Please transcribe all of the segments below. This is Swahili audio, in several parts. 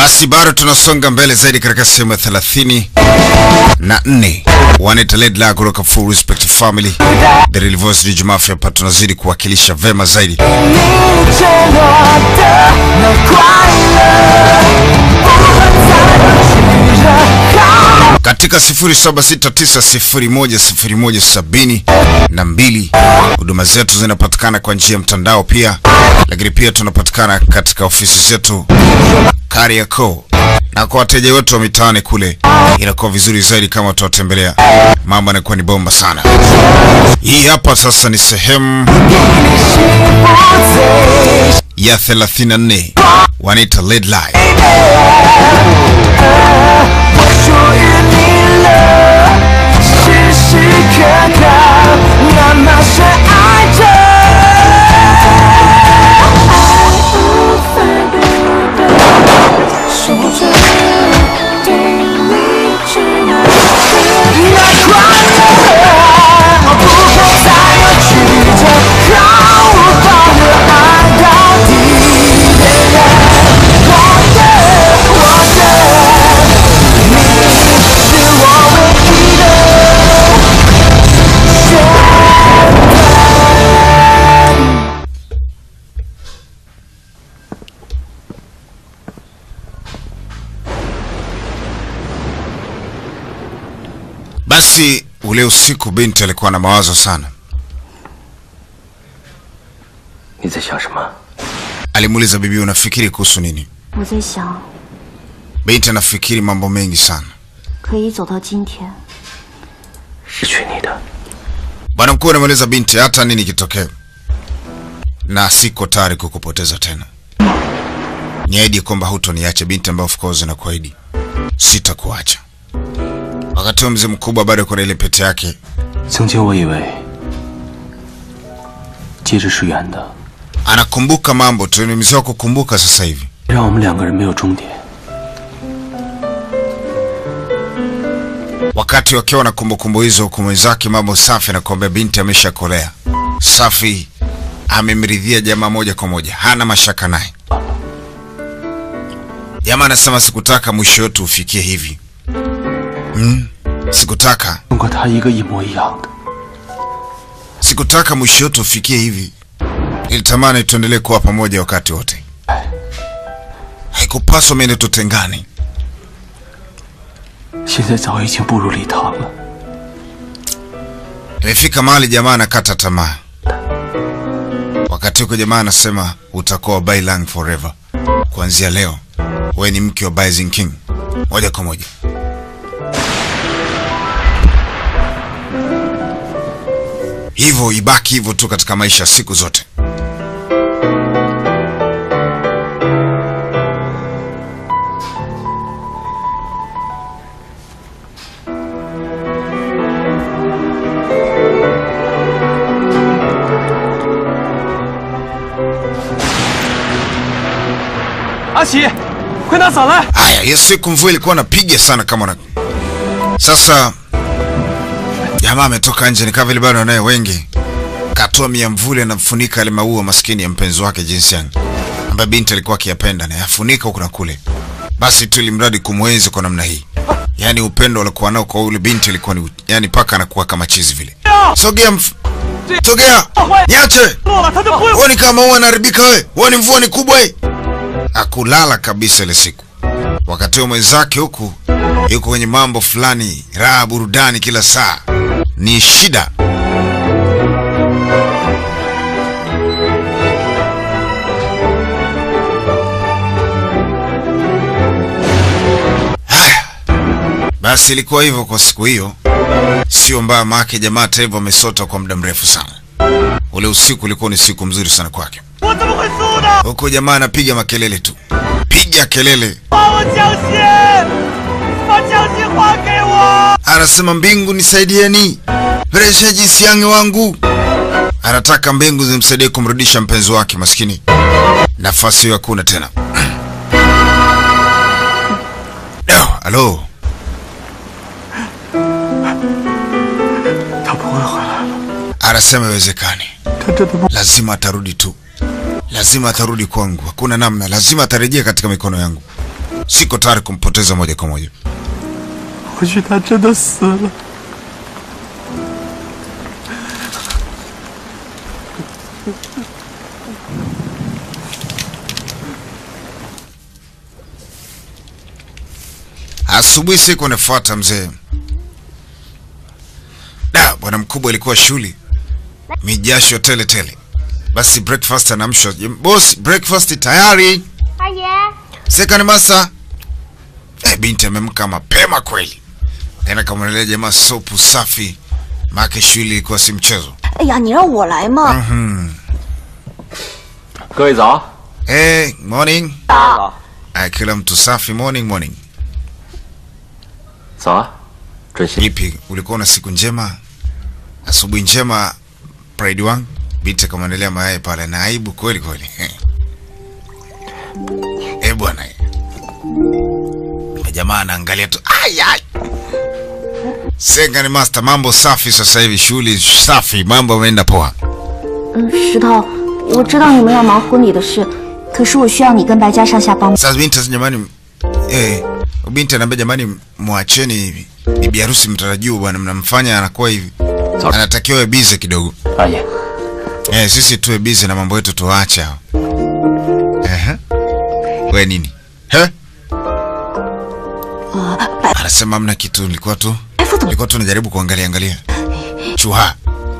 Basi bado tunasonga mbele zaidi katika sehemu ya thelathini na nne wanaita Led La kutoka Full Respect Family The Real Voice DJ Mafia. Hapa tunazidi kuwakilisha vema zaidi 你承诺的那快乐，不会再去热好。 katika 0769010170 na mbili. Huduma zetu zinapatikana kwa njia ya mtandao pia, lakini pia tunapatikana katika ofisi zetu Kariakoo, na kwa wateja wetu wa mitaani kule inakuwa vizuri zaidi kama tutawatembelea, mambo yanakuwa ni bomba sana. Hii hapa sasa ni sehemu ya 34 wanaita Led Lie. 属于你了，时时刻刻那么深爱着。爱无法比拟的，说着对你只能那快乐，不会再有曲折，毫无保留爱到底。我的，我的。是我唯一的选择。 Basi ule usiku binti alikuwa na mawazo sana. 你在想什么？ Alimuuliza bibi, unafikiri kuhusu nini? 我在想， Binti anafikiri mambo mengi sana. 可以走到今天， 失去你的， Bwana mkuu anamweleza binti, hata nini kitokee, na siko tayari kukupoteza tena. Niahidi kwamba hutoniacha binti, ambayo of course nakuahidi sitakuacha. Wakati huo mzee mkubwa bado kuna ile pete yake 曾经我以为戒指是圆的， anakumbuka mambo tu, ni mzee wa kukumbuka sasa hivi. 让我们两个人没有终点。 Wakati wakiwa na kumbukumbu hizo, huku mwenzake mambo safi anakuambia binti ameshakolea. Safi amemridhia jamaa moja kwa moja, hana mashaka naye. Jamaa anasema sikutaka mwisho wetu ufikie hivi. Mm, sikutaka 跟过他一个一模一样的， sikutaka mwisho wetu ufikie hivi. Nilitamani tuendelee kuwa pamoja wakati wote. Haikupaswa mende tutengane. 现在早已经步入礼堂了。 Imefika mahali jamaa anakata tamaa. Wakati huko jamaa anasema utakuwa Bai Lang forever. Kuanzia leo wewe ni mke wa Baisin King moja kwa moja. Hivyo ibaki hivyo tu katika maisha siku zote. 阿喜，快拿伞来！ Haya, hiyo siku mvua ilikuwa napiga sana kama na... Sasa jamaa ametoka nje, nikaa vile bado anaye wengi, katoa miamvuli anamfunika yale maua maskini ya mpenzi wake jinsi yani ambaye binti alikuwa akiyapenda na yafunika huku na kule, basi tu ili mradi kumwenzi kwa namna hii. Yani upendo alikuwa nao kwa yule binti ilikuwa ni yani paka anakuwa kama chizi vile. Sogea mf... Sogea. Niache. 落了，他就不会 Wewe ni kama ua anaharibika wewe. Wewe ni mvua ni kubwa hii. Akulala kabisa ile siku. Wakati huo mwenzake huku yuko kwenye mambo fulani, raha burudani kila saa. Ni shida. Haya. Basi ilikuwa hivyo kwa siku hiyo. Sio mbaya maake jamaa hata hivyo amesota kwa muda mrefu sana. Ule usiku ulikuwa ni siku mzuri sana kwake. 我怎么会输呢？ Huko jamaa anapiga makelele tu, piga kelele, 把我江心，把江心还给我！ anasema mbingu nisaidieni, rejesha jinsi yange wangu. Anataka mbingu zimsaidie kumrudisha mpenzi wake maskini. Nafasi hiyo hakuna tena. Leo, halo, 他不会回来了， anasema iwezekani, 他真的不 lazima atarudi tu, lazima atarudi kwangu, hakuna namna, lazima atarejea katika mikono yangu. siko tayari kumpoteza moja kwa moja. 或许他真的死了。 Asubuhi siku inafuata mzee, da bwana mkubwa ilikuwa shuli, mijasho tele tele. Basi breakfast anamshwa boss, breakfast tayari. 二爷， Second master. Eh, binti amemka mapema kweli, tena kamwelea jamaa sopu safi, make shuli ilikuwa si mchezo. 哎呀，你让我来嘛！ 各位早。 Hey, morning. 早。 Aya, kila mtu safi, morning morning. 早啊，准新。 Vipi, ulikuwa na siku njema? Asubuhi njema, pride wangu. Binti akamwandalia mayai pale na aibu kweli kweli. Eh bwana. Na Jamaa anaangalia tu. Ai ai. Senga ni master, mambo safi sasa hivi, shughuli safi, mambo yameenda poa. 嗯，石头，我知道你们要忙婚礼的事，可是我需要你跟白家上下帮忙。 Sasa binti sasa jamani, eh, binti anaambia jamani, mwacheni bibi harusi mtarajiwa bwana, mnamfanya anakuwa hivi. Anatakiwa busy kidogo. 二爷， Eh, sisi tuwe busy na mambo yetu tuache hao. Ehe. We nini? He? Anasema hamna kitu, nilikuwa tu 白副总， nilikuwa tu najaribu kuangalia angalia. Chuha,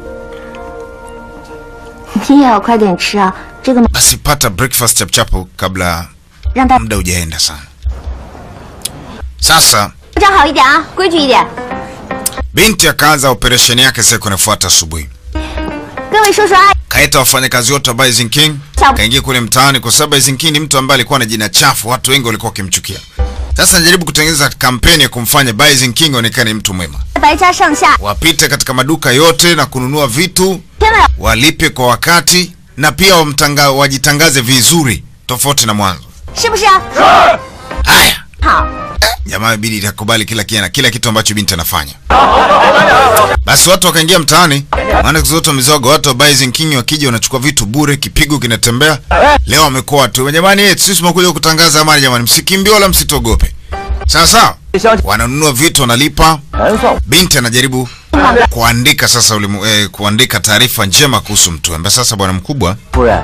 你也要快点吃啊！这个 basi pata breakfast chapchapo kabla 让大 muda hujaenda sana. Sasa 站好一点啊，规矩一点。 binti akaanza operesheni yake siku inafuata asubuhi. 各位叔叔阿姨， Kaita wafanyakazi wote wa Bison King, kaingia kule mtaani kwa sababu Bison King ni mtu ambaye alikuwa na jina chafu, watu wengi walikuwa wakimchukia. Sasa najaribu kutengeneza kampeni ya kumfanya Bison King aonekane mtu mwema. 白家上下 Wapite katika maduka yote na kununua vitu, 千万 walipe kwa wakati na pia wamtanga, wajitangaze vizuri tofauti na mwanzo. 是不是啊？ Haya, 好， jamaa ibidi itakubali kila kiana, kila kitu ambacho binti anafanya. Basi watu wakaingia mtaani, maana siku zote mizogo, watu wa Bison King wakija wanachukua vitu bure, kipigo kinatembea. Leo wamekuwa watu jamani, eh, sisi tumekuja kutangaza amani jamani, msikimbie wala msitogope. Sawa sawa, 消息 wananunua vitu wanalipa. 全算 Binti anajaribu kuandika sasa ulimu, eh, kuandika taarifa njema kuhusu mtu ambaye sasa bwana mkubwa 夫人，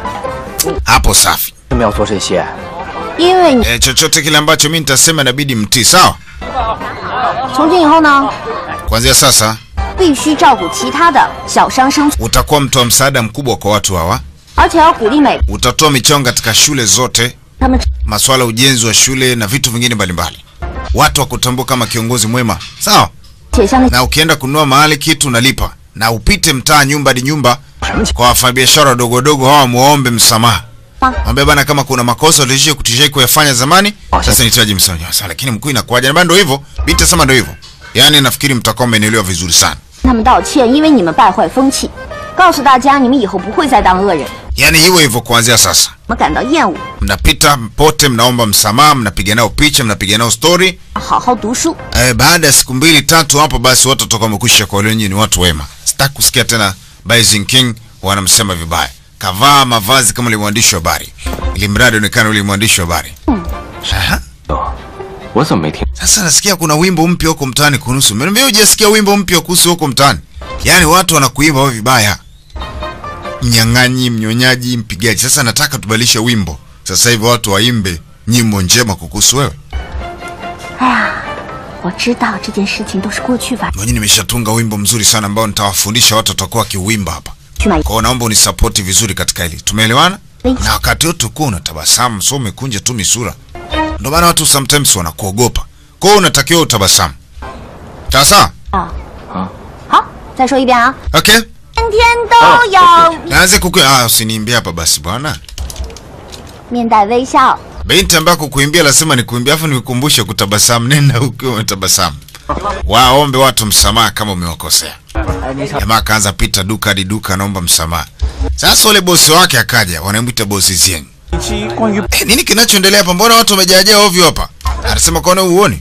hapo safi. 为什么要做这些？ 因为你 Eh, chochote kile ambacho mimi nitasema inabidi mtii, sawa? 从今以后呢， Kuanzia sasa 必须照顾其他的小商生存， utakuwa mtu wa msaada mkubwa kwa watu hawa. 而且要鼓励每 Utatoa michango katika shule zote, 他们 masuala ya ujenzi wa shule na vitu vingine mbalimbali. Watu wakutambua kama kiongozi mwema, sawa? 且向那 Na ukienda kununua mahali kitu unalipa, na upite mtaa nyumba hadi nyumba kwa wafanyabiashara wadogo wadogo hawa, muombe msamaha. Mwambie bana, kama kuna makosa ulishia kutishia kuyafanya zamani, sasa nihitaji msamaha. Sasa lakini mkuu, inakuwaje? Na ndio hivyo, binti sema ndio hivyo. Yaani nafikiri mtakuwa mmenielewa vizuri sana. 他们道歉，因为你们败坏风气，告诉大家你们以后不会再当恶人， Yaani hivyo hivyo kuanzia sasa. 我们感到厌恶， Mnapita pote, mnaomba msamaha, mnapiga nao picha, mnapiga nao story. 好好读书。 Eh, baada ya siku mbili tatu hapo basi watu watakuwa wamekwisha kwa nyinyi ni watu wema. Sitaki kusikia tena Bison King wanamsema vibaya. Kavaa mavazi kama yule mwandishi wa habari. Ili mradi onekana yule mwandishi wa habari. Aha. 我怎么没听？ Sasa nasikia kuna wimbo mpya huko mtaani kuhusu. Mimi hujasikia wimbo mpya kuhusu huko mtaani. Yaani watu wanakuimba wao vibaya. Mnyang'anyi, mnyonyaji, mpigaji. Sasa nataka tubadilishe wimbo. Sasa hivi watu waimbe nyimbo njema kukuhusu wewe. 哎呀，我知道这件事情都是过去吧， Mwenyewe nimeshatunga wimbo mzuri sana ambao nitawafundisha watu watakuwa wakiuimba hapa. 去买 Kwa hiyo naomba unisapoti vizuri katika hili. Tumeelewana? Thanks. Na wakati wote ukuwa unatabasamu, so umekunja tu misura. Ndio maana watu sometimes wanakuogopa. Kwa hiyo unatakiwa utabasamu. Sawa sawa? 啊。好，再说一遍啊， Okay? 天天都有 Naanze kuku ah, usiniimbie hapa basi bwana. 面带微笑。 Binti ambaye kukuimbia lazima nikuimbia afu nikukumbushe kutabasamu. Nenda ukiwa umetabasamu. Waombe watu msamaha kama umewakosea. 哎，你想 Jamaa akaanza pita duka hadi duka anaomba msamaha. Sasa ule bosi wake akaja, wanamwita bosi Zieng. 一期关于 Eh, nini kinachoendelea hapa? Mbona watu wamejaajaa ovyo hapa? Anasema kwaona uone.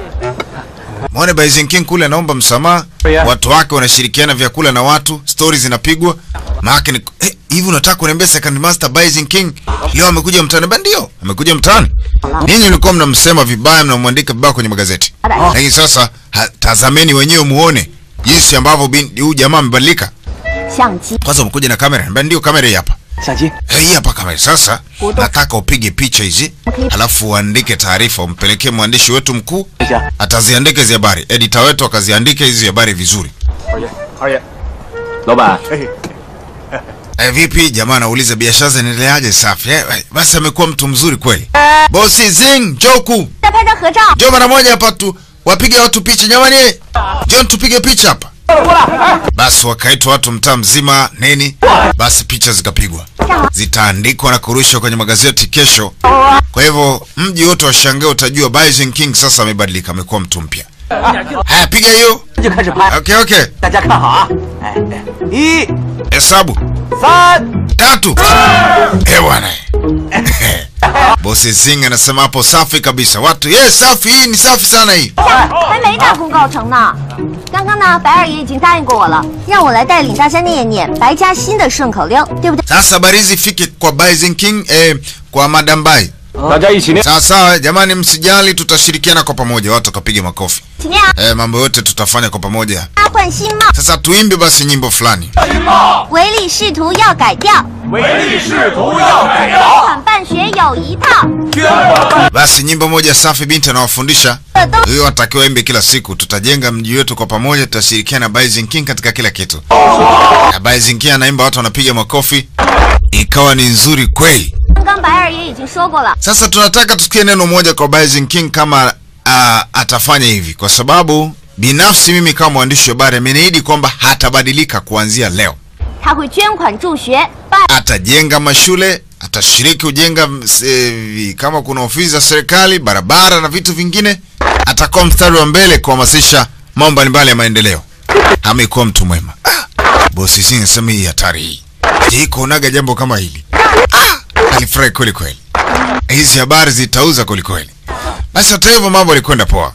Mwone Bison King kule anaomba msamaha. Yeah. Watu wake wanashirikiana vyakula na watu, stories zinapigwa. Maana ni eh, hivi unataka kuniambia second master Bison King leo amekuja mtaani? Ba ndio, amekuja mtaani. Ninyi mlikuwa mnamsema vibaya, mnamwandika vibaya kwenye magazeti, lakini sasa ha, tazameni wenyewe muone jinsi ambavyo bin- huyu jamaa amebadilika. 相机 Kwanza umekuja na kamera, Ba ndio, kamera hii hapa. 相机， Eh, Hii hapa kamera. Sasa nataka upige picha hizi, alafu uandike taarifa, umpelekee mwandishi wetu mkuu, 等一下， ataziandika hizi habari, editor wetu akaziandike hizi habari vizuri. 二爷，二爷，老板，哎， Eh, vipi jamaa anauliza biashara zinaendeleaje? Safi. Eh, eh, basi amekuwa mtu mzuri kweli. Bosi Zing, Joku, 再拍张合照。 njoo mara moja hapa tu wapige watu picha jamani. Njoo tupige picha hapa. Basi wakaitwa watu mtaa mzima nini? Basi picha zikapigwa. Zitaandikwa na kurushwa kwenye magazeti kesho. Kwa hivyo mji wote washangaa utajua Bison King sasa amebadilika, amekuwa mtu mpya. Haya piga hiyo. 那就开始拍， Okay, okay. 大家看好啊！哎哎，一、 Hesabu. 三， tatu eh bwana bosi Zing anasema hapo safi kabisa watu ye safi hii ni safi sana hii 还没大功告成呢。刚刚呢，白二爷已经答应过我了，让我来带领大家念一念白家新的顺口溜，对不对？ sasa habari hizi ifike kwa Bison King eh, kwa Madam Bai 大家一起念。 sawa sawa jamani msijali tutashirikiana kwa pamoja watu wakapiga makofi 请念啊， eh, mambo yote tutafanya kwa pamoja 换新帽， sasa tuimbe basi nyimbo fulani 唯利是图要改掉， 唯利是图要改捐款办学有一套， basi nyimbo moja safi binti anawafundisha 这都 hiyo watakiwa imbe kila siku tutajenga mji wetu kwa pamoja tutashirikiana na Bison King katika kila kitu na Bison King anaimba watu wanapiga makofi ikawa ni nzuri kweli 刚刚白二爷已经说过了， Sasa tunataka tusikie neno moja kwa Bison King kama uh, atafanya hivi, kwa sababu binafsi mimi kama mwandishi wa habari ameniahidi kwamba hatabadilika kuanzia leo. 他会捐款助学，办 Atajenga mashule, atashiriki ujenga e, kama kuna ofisi za serikali, barabara na vitu vingine. Atakuwa mstari wa mbele kuhamasisha mambo mbalimbali ya maendeleo. Amekuwa mtu mwema. Ah, bosi Singh anasema hii hatari hii. Je, kuonaga jambo kama hili? Ah, alifurahi kweli kweli. Hizi habari zitauza kweli kweli. Basi hata hivyo mambo yalikwenda poa.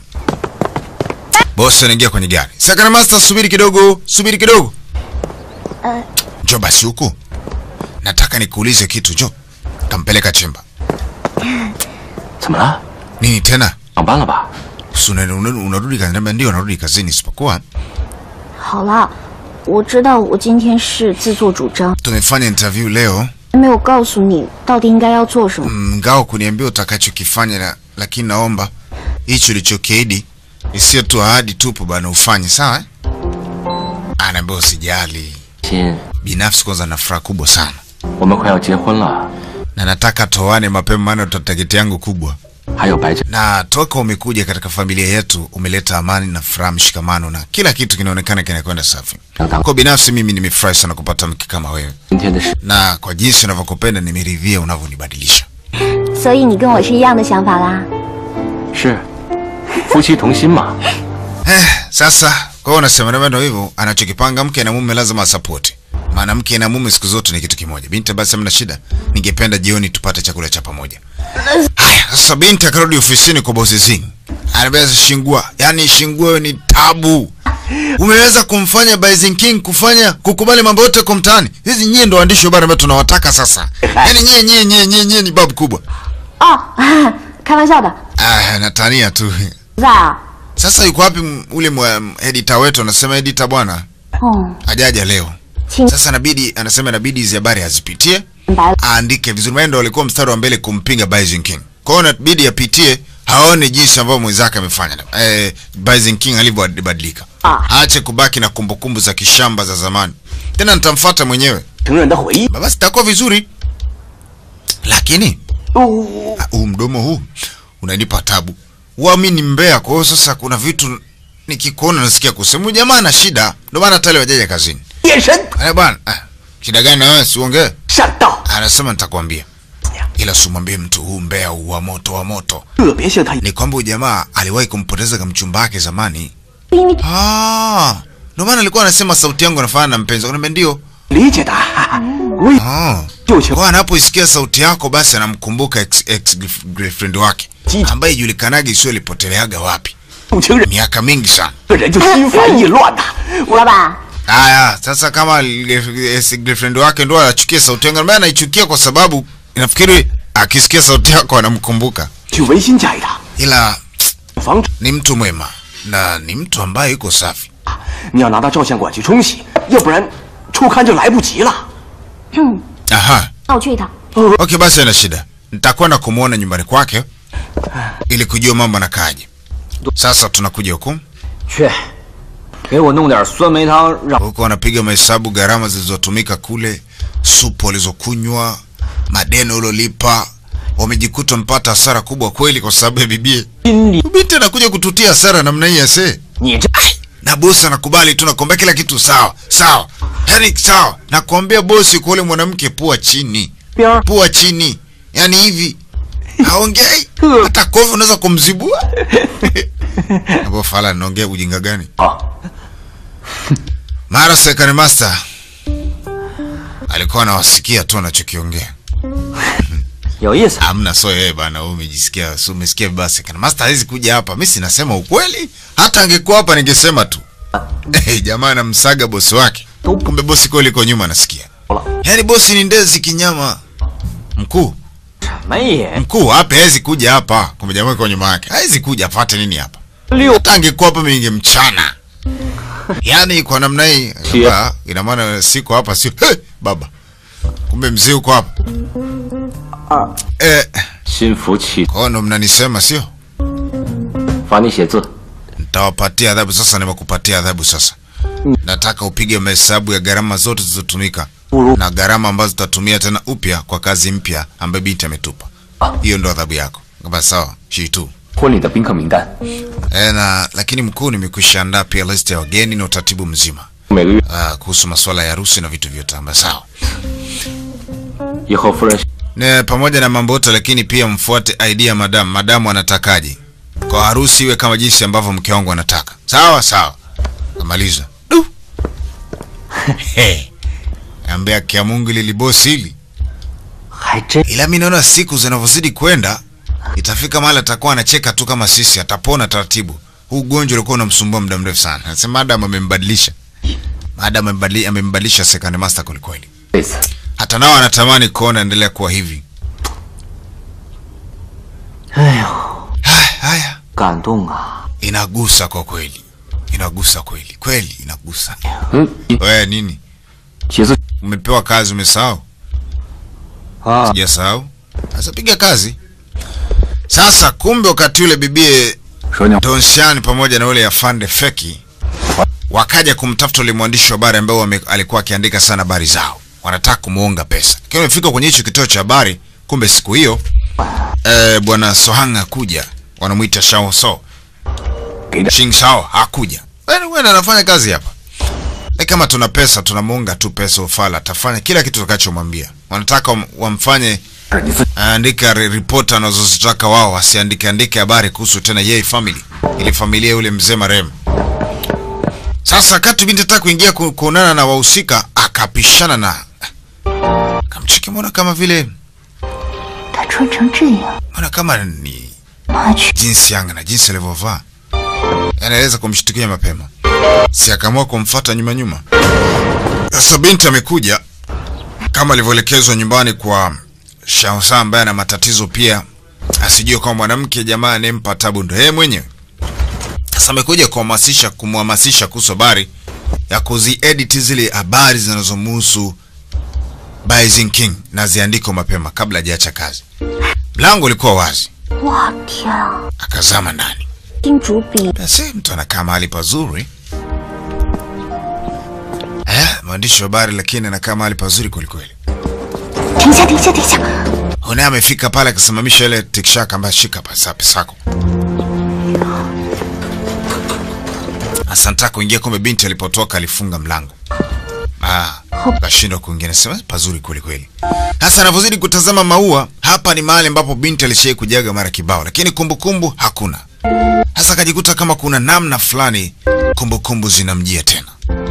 Bosi anaingia kwenye gari. Second master, subiri kidogo, subiri kidogo. Eh. Njoo basi huku. Nataka nikuulize kitu, njoo. Tampeleka chemba. 怎么了？ Nini tena? 上班了吧？ Si una- una- unarudi kazini? Niambia ndio narudi kazini, isipokuwa 好了，我知道我今天是自作主张， tumefanya interview leo, 没有告诉你到底应该要做什么。 mngao kuniambia utakachokifanya, na, lakini naomba hicho ulichokiahidi isiyo tu ahadi tupu bana, ufanye sawa. eh? Anaambia usijali, 亲， binafsi kwanza na furaha kubwa sana 我们快要结婚了， na nataka toane mapema, maana target yangu kubwa, 还有白家， na toka umekuja katika familia yetu umeleta amani na furaha, mshikamano na kila kitu kinaonekana kinakwenda safi. 让咱们 Kwa binafsi mimi nimefurahi sana kupata mke kama wewe, 今天的事 na kwa jinsi unavyokupenda nimeridhia unavyonibadilisha. 所以你跟我是一样的想法啦？ 是夫妻同心嘛。 Eh, sasa kwa hiyo unasema ndio ndio hivyo, anachokipanga mke na mume lazima asapoti. Maana mke na mume siku zote ni kitu kimoja. Binti basi hamna shida, ningependa jioni tupate chakula cha pamoja. Haya, sasa binti akarudi ofisini kwa bosi Zing. Anambia Shingua, yani Shingua wewe ni tabu. Umeweza kumfanya Bison King kufanya kukubali mambo yote kwa mtaani. Hizi nyie ndo waandishi wa habari ambao tunawataka sasa. Yaani nyie nyie nyie nyie nyie ni babu kubwa. 哦，开玩笑的， Ah, natania tu. 不在啊？ Sasa yuko wapi m- ule mwa- editor wetu anasema editor bwana 哦， hajaja leo. 请 Sasa inabidi anasema inabidi hizi habari azipitie, 明白了。 aandike vizuri. Maana ndo walikuwa mstari wa mbele kumpinga Bison King. Kwa hiyo inabidi apitie, aone jinsi ambavyo mwenzake amefanya. Eh, Bison King alivyobadilika. Ah. Aache kubaki na kumbukumbu za kishamba za zamani. Tena nitamfuata mwenyewe. 成人的回忆。 Basi itakuwa vizuri. Lakini ah, huu mdomo huu unanipa tabu. Uamini mbea, kwa hiyo sasa kuna vitu nikikuona nasikia kusema "Huyu jamaa ana shida. Ndio maana hata leo hajaja kazini. 眼神 Eh bwana, ah, shida gani na wewe siongee? 善道， Anasema nitakwambia. Ila simwambie mtu huu mbea huu wa moto wa moto. 特别像他 Ni kwamba huyu jamaa aliwahi kumpoteza kama mchumba wake zamani. 因为 Ah, ndio maana alikuwa anasema sauti yangu inafanana na mpenzi. Niambia ndio. 理解的。我也 Ah. 就情 Kwa anapoisikia sauti yako basi anamkumbuka ex, ex girlfriend wake Jiji. ambaye ijulikanaga sio ilipoteleaga wapi 不情人， miaka mingi sana. 这人就心烦意乱呐。 老板， Haya, sasa kama ex girlfriend wake ndo anachukia sauti yangu, mimi anaichukia kwa sababu nafikiri akisikia sauti yako anamkumbuka, 去维新家一趟， ila 防止 ni mtu mwema na ni mtu ambaye yuko safi. 你要拿到照相馆去冲洗，要不然初刊就来不及了。 Aha, 那我去一趟。 okay, basi haina shida, nitakwenda kumwona nyumbani kwake ili kujua mambo anakaaje. Sasa tunakuja huku 去，给我弄点酸梅汤，让 huko, wanapiga mahesabu gharama zilizotumika kule, supu walizokunywa, madeni uliolipa. Wamejikuta mpata hasara kubwa kweli, kwa sababu ya bibie 心里 binti anakuja kututia hasara namna hii ase 你这 na bosi anakubali tu, nakwambia kila kitu sawa sawa, yani sawa. Nakwambia bosi, kwa ule mwanamke pua chini, 边儿 pua chini, yani hivi haongei hata kofi unaweza kumzibua hapo. Fala, naongea ujinga gani? 啊， Mara second master alikuwa anawasikia tu anachokiongea. 有意思。 Amna so yeye bana, wewe umejisikia, so umesikia vibaya. Second master hawezi kuja hapa. Mimi sinasema ukweli, hata angekuwa hapa ningesema tu Eh, jamaa anamsaga bosi wake, kumbe bosi kweli iko nyuma anasikia. Yaani bosi ni ndezi kinyama. Mkuu, 什么也 mkuu hapa hawezi kuja hapa. Kumbe jamaa iko nyuma yake. Hawezi kuja apate nini hapa? 六 Hata angekuwa hapa mimi ningemchana. Yaani kwa namna hii, hapa, ina maana siko hapa sio. Hey, baba. Kumbe mzee uko hapa. Eh, 心服气， kwa hiyo ndo mnanisema sio? 罚你写字。 Nitawapatia adhabu sasa, nimekupatia adhabu sasa. Nataka upige mahesabu ya gharama zote zilizotumika na gharama ambazo zitatumia tena upya kwa kazi mpya ambayo binti ametupa. Hiyo ndo adhabu yako. Kama sawa, shitu. 婚礼的宾客名单， E, na lakini mkuu, nimekwisha andaa pia list ya wageni na utaratibu mzima 每个月 ah, kuhusu masuala ya harusi na vitu vyote ambayo sawa. 以后夫人 Ne, pamoja na mambo yote lakini pia mfuate idea madam. Madamu anatakaje kwa harusi iwe kama jinsi ambavyo mke wangu anataka. Sawa sawa, kamaliza. Du. He. Ambia kia Mungu lili bosi hili. 还真 Ila mimi naona siku zinavyozidi kwenda itafika mahali atakuwa anacheka tu kama sisi, atapona taratibu. Huu ugonjwa ulikuwa unamsumbua muda mrefu sana. Anasema madam amembadilisha. Madam amembadilisha, amembadilisha second master kweli. 这次 Hata nao anatamani kuona endelea kuwa hivi. 哎呦， Haya, haya. 感动啊！ Inagusa kwa kweli, inagusa kweli kweli, inagusa. 嗯， Wewe nini, 写字 umepewa kazi umesahau? 啊， Sijasahau. Sasa piga kazi sasa. Kumbe wakati ule bibie 说你 Donshan pamoja na ule afande Feki wakaja kumtafuta ule mwandishi wa habari ambaye wame- alikuwa akiandika sana habari zao, wanataka kumuonga pesa. Lakini wamefika kwenye hicho kituo cha habari, kumbe siku hiyo eh, bwana Sohang hakuja, wanamuita Shao So Shing Shao hakuja. Wewe wewe anafanya kazi hapa. E, kama tuna pesa tunamuunga tu pesa ufala, atafanya kila kitu tutakachomwambia. Wanataka wam- wamfanye 你自 aandika re- ripoti anazozitaka wao, asiandike andike habari kuhusu tena yeye family, ili familia yule mzee marehemu. Sasa kati binti ataka kuingia ku- kuonana na wahusika, akapishana na kamcheki, mbona kama vile 他穿成这样， mbona kama ni 妈去！ jinsi yanga na jinsi alivyovaa, yani aweza kumshtukia mapema, si akaamua kumfuata nyuma nyuma. Sasa binti amekuja kama alivyoelekezwa nyumbani kwa Shaosa ambaye ana matatizo pia, asijue kwamba mwanamke jamaa anayempa tabu ndo yeye mwenyewe. Sasa amekuja kuhamasisha kumhamasisha kuhusu habari ya kuziedit zile habari zinazomhusu Baizing King na ziandiko mapema kabla hajaacha kazi. Mlango ulikuwa wazi, 哇天啊！ akazama ndani. 金主笔 Basi mtu anakaa mahali pazuri eh, mwandishi wa habari lakini anakaa mahali pazuri kwelikweli. 停下，停下，停下！ Hunaye amefika pale akasimamisha ile tikshaka ambayo shika pesa pesako. Asanta kuingia, kumbe binti alipotoka alifunga mlango. Ah, kashindwa kuingia, nasema pazuri kweli kweli. Sasa anavyozidi kutazama maua, hapa ni mahali ambapo binti alishai kujaga mara kibao, lakini kumbukumbu hakuna. Sasa akajikuta kama kuna namna fulani kumbukumbu zinamjia tena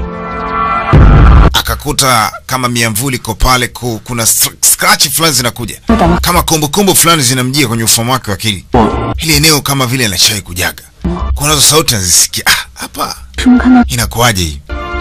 akakuta kama miamvuli iko pale, ku- kuna str- scratch fulani zinakuja kama kumbukumbu fulani zinamjia kwenye ufahamu wake wa akili. Hili eneo kama vile anashai kujaga, kunazo sauti anazisikia. Ah, hapa 什么看到？ inakuwaje hii?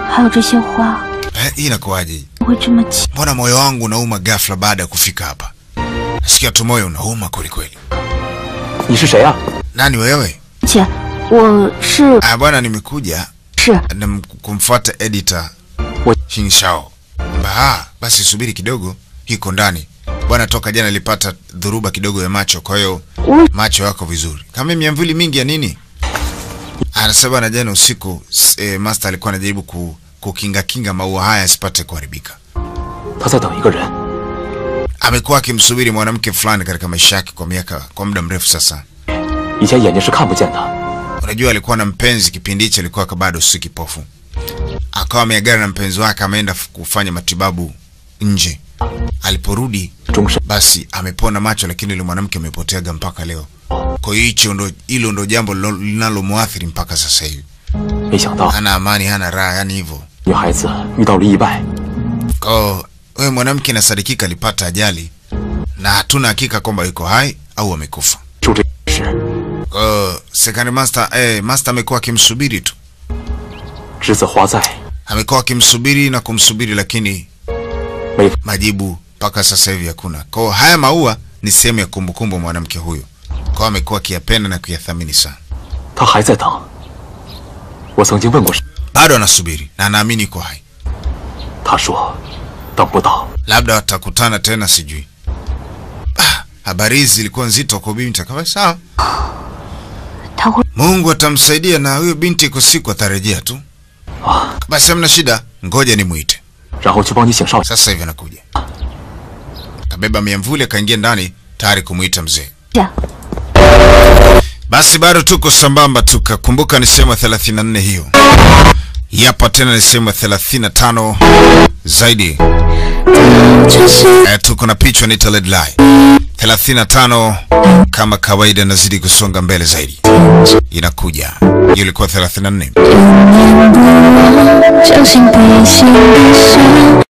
还有这些花， Eh, hii inakuwaje? 不会这么急。 Mbona moyo wangu unauma ghafla baada ya kufika hapa? Nasikia tu moyo unauma kweli kweli. 你是谁啊？ Nani wewe? 姐，我是 Ah, bwana nimekuja 是 na m- kumfuata editor Wa- Hingshao. Bah, basi subiri kidogo, iko ndani. Bwana toka jana alipata dhuruba kidogo ya macho, kwa hiyo 我 macho yako vizuri. Kama miamvuli mingi ya nini? Anasema na jana usiku s- eh, master alikuwa anajaribu ku, kukinga kinga maua haya yasipate kuharibika. 他在等一个人。 Amekuwa akimsubiri mwanamke fulani katika maisha yake kwa miaka kwa muda mrefu sasa. 以前眼睛是看不见的， Unajua alikuwa na mpenzi kipindi hicho, alikuwa bado si kipofu, akawa ameagana na mpenzi wake, ameenda f- kufanya matibabu nje. Aliporudi 终身 basi amepona macho, lakini yule mwanamke amepoteaga mpaka leo. Kwa hiyo hicho ndo hilo ndo jambo lilo- linalomwathiri mpaka sasa hivi, 没想到 hana amani, hana raha, yani hivyo. 女孩子遇到了意外， Kwa hiyo wewe mwanamke inasadikika alipata ajali na hatuna hakika kwamba yuko hai au amekufa. 就这事， Kwa hiyo second master, eh, master amekuwa akimsubiri tu, 栀子花在， amekuwa akimsubiri na kumsubiri, lakini 没 majibu mpaka sasa hivi hakuna. Kwa hiyo haya maua ni sehemu ya kumbukumbu ya mwanamke huyo, kwa hiyo amekuwa akiyapenda na kuyathamini sana. 他还在等。我曾经问过， Bado anasubiri na anaamini yuko hai, 他说等不到。 labda watakutana tena, sijui. Ah, habari hizi zilikuwa nzito kwa binti. Akawa sawa, 他会 Mungu atamsaidia na huyo binti iko siku atarejea tu. 啊， Basi hamna shida, ngoja nimwite. 然后去帮你请少爷。 Sasa hivi anakuja. Kabeba miamvuli akaingia ndani tayari kumwita mzee. 这 Basi bado tuko sambamba, tukakumbuka ni sehemu ya 34 hiyo. Hapa tena ni sehemu ya 35 zaidi. 这是 Eh, tuko na picha ni Red Lie 35 kama kawaida, nazidi kusonga mbele zaidi, inakuja hiyo ilikuwa 34. 相信背信的伤。